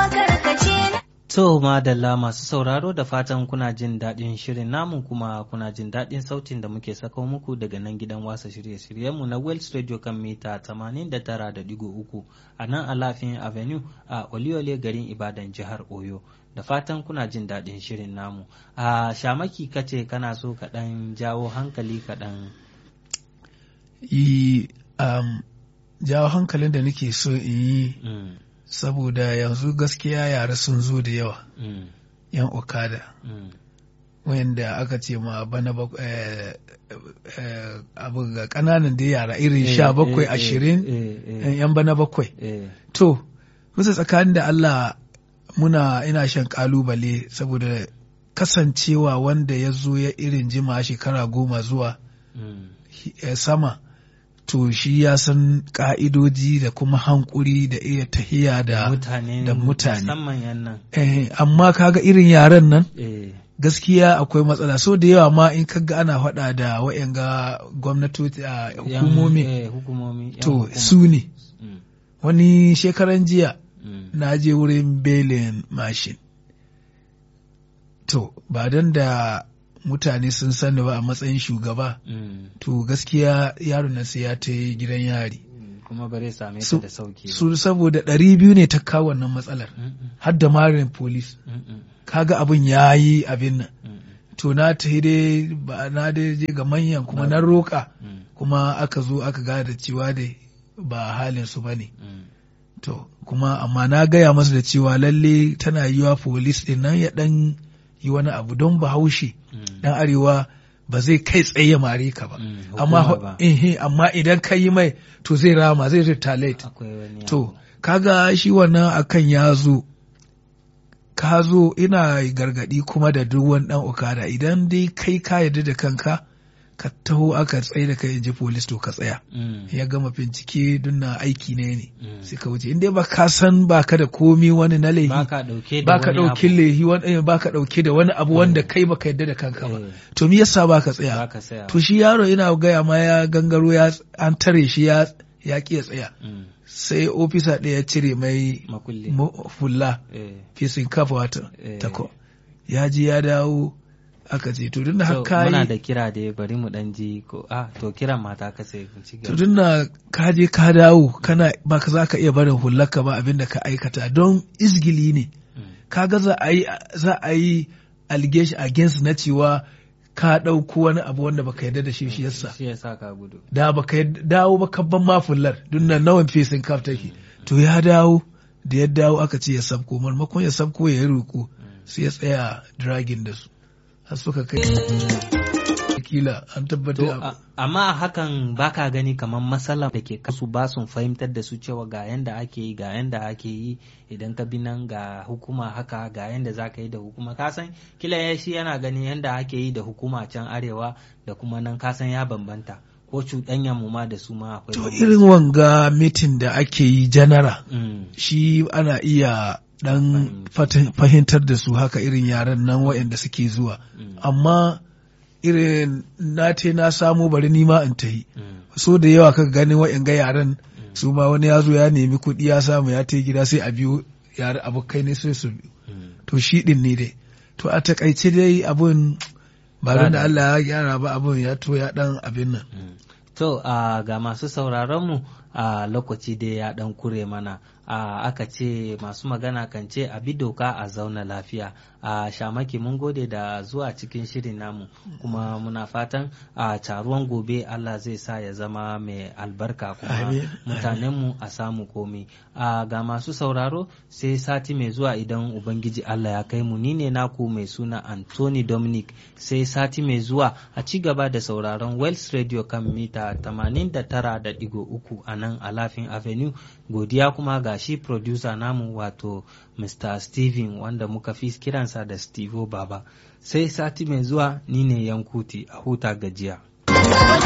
kuma karkace To madalla masu sauraro da fatan kuna jin daɗin shirin namu kuma kuna jin daɗin sautin da muke sako muku daga nan gidan wasa shirye-shiryenmu na Wells Radio kan mita 89.3 a nan Alafin Avenue a Oliole garin Ibadan jihar Oyo. Da fatan kuna jin daɗin shirin namu. A shamaki kace kana so kaɗan jawo hankali kaɗan. yi um, jawo hankalin da nake so in yi Mm, saboda yanzu gaskiya yara sun zo da yawa mm, yan okada mm, wanda aka ce ma bana bak- eh, eh, abu ga kananan da yara irin Eh, sha bakwai eh, eh, ashirin eh, eh, yan bana bakwai eh, to bisa tsakanin da Allah muna ina shan kalubale saboda kasancewa wanda ya zo ya irin jima shekara goma zuwa mm, eh, sama to shi ya san ka'idoji da kuma hankuri da iya tahiya da mutane da mutane. musamman yan nan. eh, amma kaga irin yaren nan Eh, gaskiya akwai matsala so da yawa ma in kaga ana faɗa da wa'yanga gwamnatoci a yan- hukumomi eh, hukumomi yan to hukuma. su ne Mm, wani shekaran jiya mm, na je wurin belin mashin to ba don da mutane sun sani ba a matsayin shugaba mm, to gaskiya yaron nan sai ya ta yi gidan yari mm, kuma bare same ta Su- da sauki ba. su saboda ɗari biyu ne ta kawo wannan matsalar Mm, mm, har da marin polis mm, mm, kaga abin ya yi abin nan mm, to na ta dai ba na dai je ga manyan kuma na roƙa mm, kuma aka zo aka gane da cewa dai ba halin su bane mm, to kuma amma na gaya masa da cewa lalle tana yiwa polis din nan ya dan yi wani abu don bahaushe mm, dan arewa ba zai kai tsaye ya mare ka ba mm, amma hukuma ba. eh, amma idan ka yi mai to zai rama zai retaliate akwai wani To, abu. kaga shi wannan akan ya zo, ka zo ina gargadi kuma da duk wani ɗan okada idan dai kai ka yarda da kanka, ka taho aka tsaye da kai in ji polis to ka tsaya. Mm, Ya gama bincike don na aiki ne ne, mm. sai ka wuce. In dai ba ka san ba ka da komi wani na ba laihi, ka ɗauke da ba ka wani ɗauki abu. laihi wani ba ka ɗauke da wani abu wanda kai ba ka yarda da kanka ba. Eh, To me yasa ba ka ba tsaya? ka saya To shi yaro ina gaya ma ya gangaro ya an tare shi ya ya ƙi ya tsaya. Mm, Sai ofisa ɗaya ya cire mai makulli mu- fulla Eh, fesin kafa wata Eh. tako ya ji ya dawo aka ce to tun da so, haka muna yi da kira da bari mu ɗan ji ko ah to kiran mata ka sai mu ci to gaba tun da ka je ka dawo kana ba ka za ka iya barin hullarka ba abin da ka aikata don izgili ne Mm, kaga za a yi za a yi allegation against na cewa ka ɗauko wani abu wanda baka yarda da shi shi yasa shi yasa ka gudu da baka yarda- dawo ba kabban ma fullar dun nan nawan fesin kaf take to ya dawo da ya dawo aka ce ya sabko marmakon ya sabko ya yi roƙo sai ya tsaya dragin da su har suka kai kila an To, tabbatar a- amma hakan baka gani kamar matsala da ke kasu ba sun fahimtar da su cewa ga yanda ake yi ga yanda ake yi idan ka bi nan ga hukuma haka ga yanda za ka yi da hukuma kasan kila ya shi yana gani yanda ake yi da hukuma can arewa da kuma nan kasan ya bambanta ko cuɗanya mu ma da su ma akwai to bambanci. irin wanga mitin da ake yi janara Mm, shi ana iya dan fata- fahimtar da su haka irin yaren nan waɗanda suke zuwa mm, amma irin na te na samu bari nima in ta yi mm, so da yawa kaga ganin waɗanga yaren mm, su ma wani ya zo ya nemi kuɗi ya samu ya ta gida sai a biyo yare abokai ne sai su biyo mm. to shi ɗin ne dai to a takaice dai abun ba don da Allah ya gyara ba abun ya to ya ɗan abin nan Mm. To, a ga masu sauraronmu a lokaci dai ya ɗan kure mana, a aka ce masu magana kan ce a bi doka a zauna lafiya. A shamaki mun gode da zuwa cikin shirin namu, kuma muna fatan a taruwan gobe Allah zai sa ya zama mai albarka kuma Amin. mutanenmu a samu komi. A ga masu sauraro sai sati mai zuwa idan Ubangiji Allah ya kai mu ni ne naku mai suna Anthony Dominic sai sati mai zuwa a ci gaba da sauraron Wells Radio kan mita 89.3 a nan Alafin Avenue godiya kuma ga shi producer namu wato Mr. Steven wanda muka fi kiransa da Steve Baba sai sati mai zuwa ni ne Yankuti a huta gajiya.